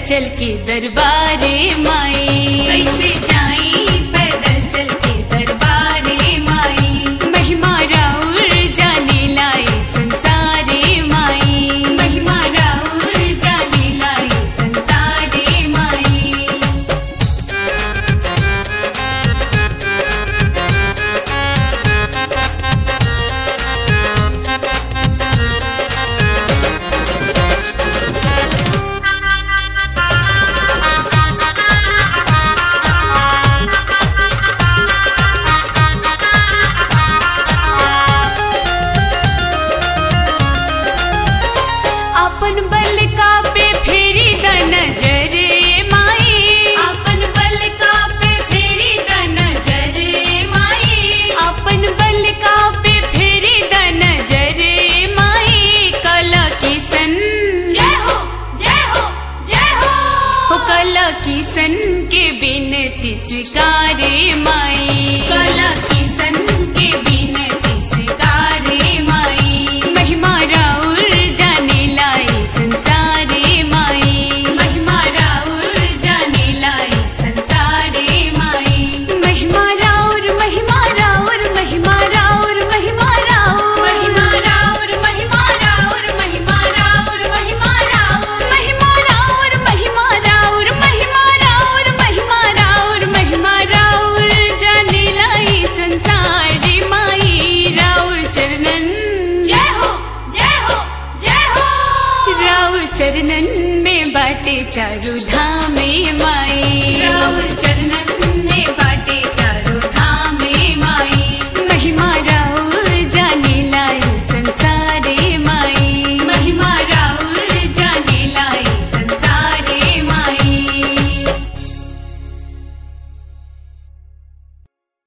चल के दरबारे माई कैसे जाई पैदल चल के दरबारे माई महिमा राउर जाने लाई संसारे माई महिमा राउर जाने लाई संसारे माई अपन बल का पे फेरी द नजर माई अपन बल का पे फेरी द नजर माई अपन बल का पे फेरी द नजर माई कला किसन जय हो जय हो जय हो हो कला किसन के बिनती स्वीकारे माई कला किसन के बिनती स्वीकारे माई महिमा राउर जाने लाई संसारे माई महिमा राउर जाने लाई संसारे माई महिमा राउर महिमा राउर महिमा राउर महिमा राउर महिमा राउर महिमा राउर महिमा राउर महिमा राउर महिमा राउर महिमा राउर महिमा राउर महिमा राउर महिमा राउर जाने लाई संसारी माई राउर चरणन जय हो जय हो जय हो राउर चरणन में बाटे चारू धामे माई राउर चरणन